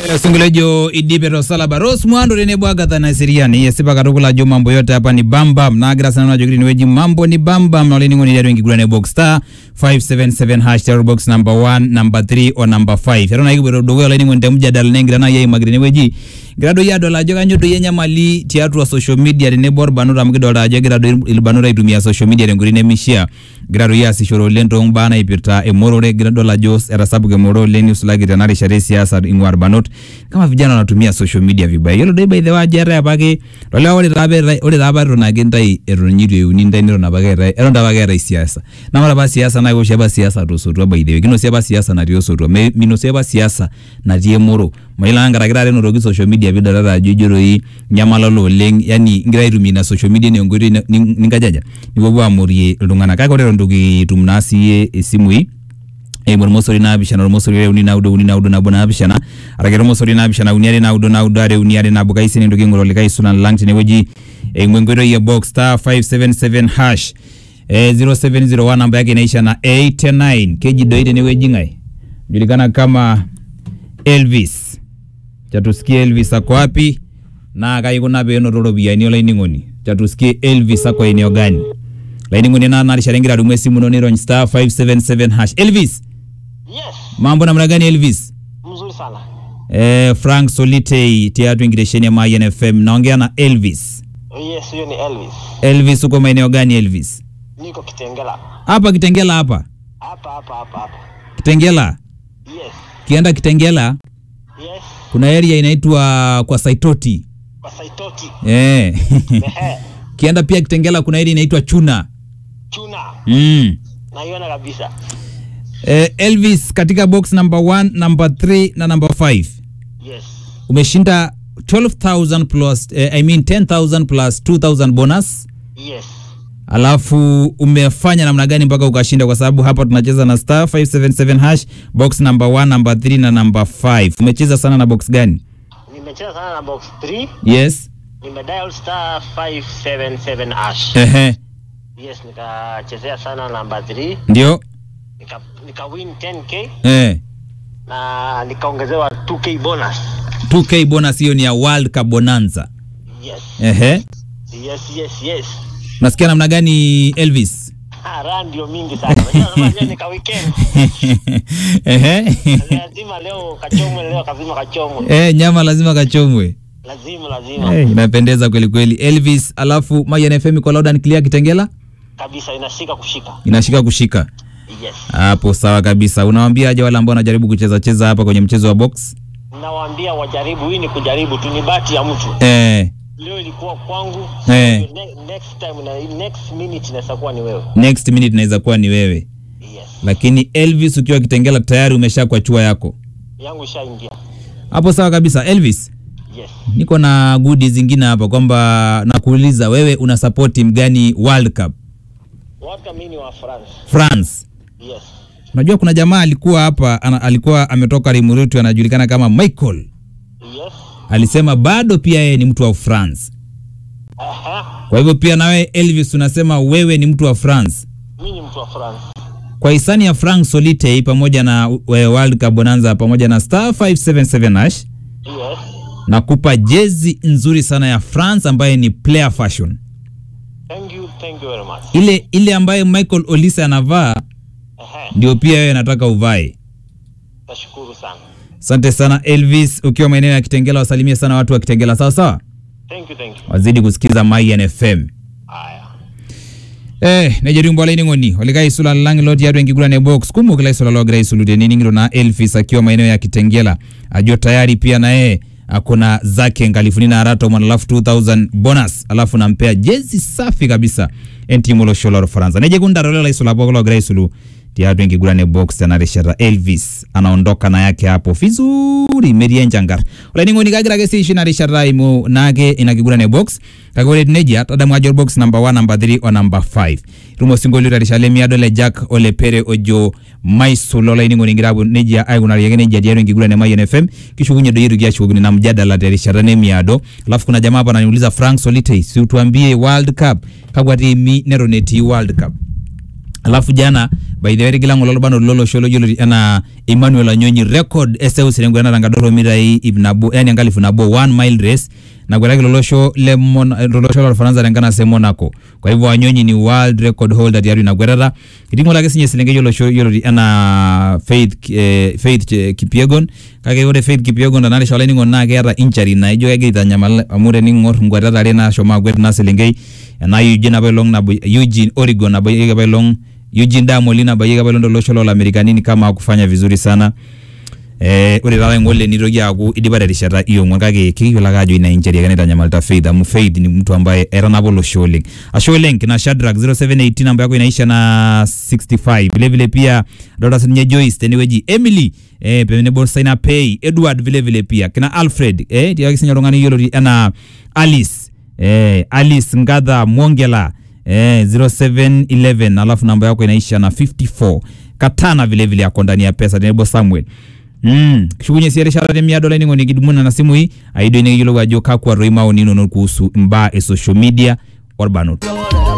sungulejo idipero salaba ros mwando tenebwagatha na siriani yesipa katukula jo mambo yote hapa ni bambam nagira sana najokiri niweji mambo ni bambam naolening'oni liatu ingigurane box star 577 hash terror box number 1 number 3 o number 5 eton aikibwero dogo olaining'oni temujadala nengira na yeimagire niweji ngira doi adol ajo kanyo doi enyamali tiatua social media tenebo orbanot amu kidolta ajo egira doi irbanot aitumia social media tenkoitoi nemishaa egira doi aasishore oleng tombaa naipirta emorore egira dol ajo etasapuka emorore oleng nisulaki tena rishata esiasa ing'ua irbanot kama vijana wanatumia social media vibaya yiolo doi by the way ajo eetae apake tolewa ore taa apa eetae- ore taa apa eton ake ntai eton itu euni ntai neton apake eetae eton taa apake eetae siasa na ore apa siasa naa kewoshi apa siasa tosotua by the way kinosi apa siasa natii osotua Me- minosi apa siasa natii emoro mayiolo ake nkaraki taata enotoki social media pidolita ajo ijo doi nyamalolo oleng yani ingira aitumia ina social media enaa enkoitoi ni- ni- ninkajaja nipuopuo amorie iltung'anak kake ore eton itu kitum naa siiyie isimui eimu ormosori naapishana ormosori are uni naudo uni naudo nabo naapishana araki ormosori naapishana uni are naudo naudo are uni are nabo kaisi nintoki aing'oru likae sulan lang tenewueji eimu enkoitoi e box star 577 hash eh, 0701 namba yake inaisha na 89 keji doi tenewueji ng'ae julikana kama Elvis chatusikie Elvis ako wapi na kaikuna peenoto ropiyiani olainining'oni chatusikie Elvis ako eneo gani laining'oni na narishata ingira adumu esimu ino nirony star 577 hash Elvis Yes, mambo namna gani Elvis mzuri sana. eh, Frank Solitei tiatu ingiresheni ya Mayan FM naongea na Elvis Yes, huyo ni Elvis. Elvis uko maeneo gani Elvis Niko Kitengela. hapa Kitengela hapa Hapa hapa hapa hapa. Kitengela Yes. kienda Kitengela Yes. kuna area inaitwa kwa Saitoti Kwa Saitoti. eh. Ehe. kienda pia Kitengela kuna area inaitwa Chuna Chuna. mm. Naiona kabisa. Eh, Elvis katika box number 1, number 3 na number 5 Yes. umeshinda 12000 plus eh, I mean 10000 plus 2000 bonus Yes. alafu umefanya namna gani mpaka ukashinda kwa sababu hapa tunacheza na star 577 hash box number 1 number 3 na number 5 umecheza sana na box gani Nimecheza sana na box 3. yes Nimedial star 577 ash. ehe Yes, nikachezea sana namba 3. ndio Nika, nika win 10k eh na nikaongezewa 2k bonus. 2k bonus hiyo ni ya world cup bonanza Yes. ehe Yes, yes, yes. nasikia namna gani elvis Ah, raha ndio mingi sana. Unajua kama leo nika weekend. ehe lazima leo kachomwe, leo kazima kachomwe, eh nyama lazima kachomwe lazima lazima Eh, inapendeza kweli kweli elvis alafu Mayan FM iko loud and clear kitengela kabisa, inashika kushika. inashika kushika Yes, hapo sawa kabisa unawaambia aje wale ambao wanajaribu kucheza cheza hapa kwenye mchezo wa box nawaambia wajaribu, hii ni kujaribu tu, ni bahati ya mtu. eh, Leo ilikuwa kwangu, Eh. ne, next time na next minute inaweza kuwa ni wewe. next minute inaweza kuwa ni wewe Yes, lakini elvis ukiwa kitengela tayari umesha kwa chua yako yangu ishaingia. hapo sawa kabisa elvis Yes, niko na goodies zingine hapa kwamba nakuuliza wewe una support timu gani world cup watu mimi ni wa France. france Yes, unajua kuna jamaa alikuwa hapa ana, alikuwa ametoka rimurutu anajulikana kama michael yes, alisema bado pia yeye ni mtu wa france aha, kwa hivyo pia nawe elvis unasema wewe ni mtu wa france mimi ni mtu wa France. kwa hisani ya frank solitei pamoja na uh, world cup bonanza pamoja na star 577 hash Yes, nakupa jezi nzuri sana ya france ambaye ni player fashion thank you, thank you very much. ile ile ambaye michael olise anavaa Aha, ndio pia wewe nataka uvae nashukuru sana. asante sana elvis ukiwa maeneo ya kitengela wasalimie sana watu wa kitengela sawa sawa Thank you, thank you. wazidi kusikiza Mayan fm Haya. Eh, nejerimbo olaining'oni olikai isula lang lo tiatua enkiguran box kumok ila isula logira aisulu tenining'ito na elvis akiwa maeneo ya kitengela ajo tayari pia na yeye akona zake nkalifuni nara tomon alafu 2000 bonus alafu nampea jezi safi kabisa entimu olosho lor faransa nejekundarolela la isula pooki logira aisulu tiatua enkiguran box tena rishata elvis anaondoka na yake hapo vizuri merie enchangar olainining'oni kagira ake siishi ina rishata imu naake ina kiguran e box kake ore etiu nejia tadamu ajo box number 1 number 3 o number 5 itum osinkolio terishata lemiado le jack olepere ojo maisul olainining'oni ingira apuo nejia aikunari ake nejia tiatua enkiguran e Mayan fm kishukunye doi itu kiashukokini na mjadala terishata nemiado alafu kuna jamaa hapa ananiuliza frank solitei si utuambie world cup kakwa tiimi neton etii world cup alafu jana by the way tigila ng'ole orbanot lolosho loyioloti enaa Emmanuel Anyonyi record eseuseu enkwetata nkadoro mitai ip nabo yani enkalifu nabo one mile race nakwetaki lolosho le Mon- lolosho lorfaransa tenkanasa e Monaco kwa hivyo Anyonyi ni world record holder tiatua ina kwetata etii ng'ole ake sinye eselenkei olosho yioloti enaa Faith eh, Faith Che- Kipyegon kake ore Faith Kipyegon tenarisha olainining'oni naa keeta injury naijo kegira aitanyamal amu tening'or nkwetat are nashomo akwet ina selenkei ena Eugene apailong nabo Eugene Oregon nabayieki apailong Eugene Damoli nabayieki apailong tolosho lolamerikani kama kufanya vizuri sana Eh, ore taata ng'ole nitoki aaku idipa terishata iong'uan kake kikiyiolo ake ajo ina injury ake naitanyamalita Faith amu Faith ni mtu ambaye etanapa olosho oleng ashe oleng kina Shadrack 0718 namba yako inaisha na 65 vile vile pia adolta sininye Joyce tenewueji Emily eh, tenebo Saina Pay Edward vile vile pia kina Alfred eh, tiaki sinye oltung'ani yioloti enaa Alice eh, Alice Ngadha Mwongela eh, 0711 alafu namba yako inaisha na 54 Katana vile vile ako ndani ya pesa tenebo Samuel Mm, kishukunye si erishata temiado olainining'oni kidumuna na simu hii aidio nikiyiolou ajo kakwa roi maoni inonok kuhusu imbaa e social media orbanot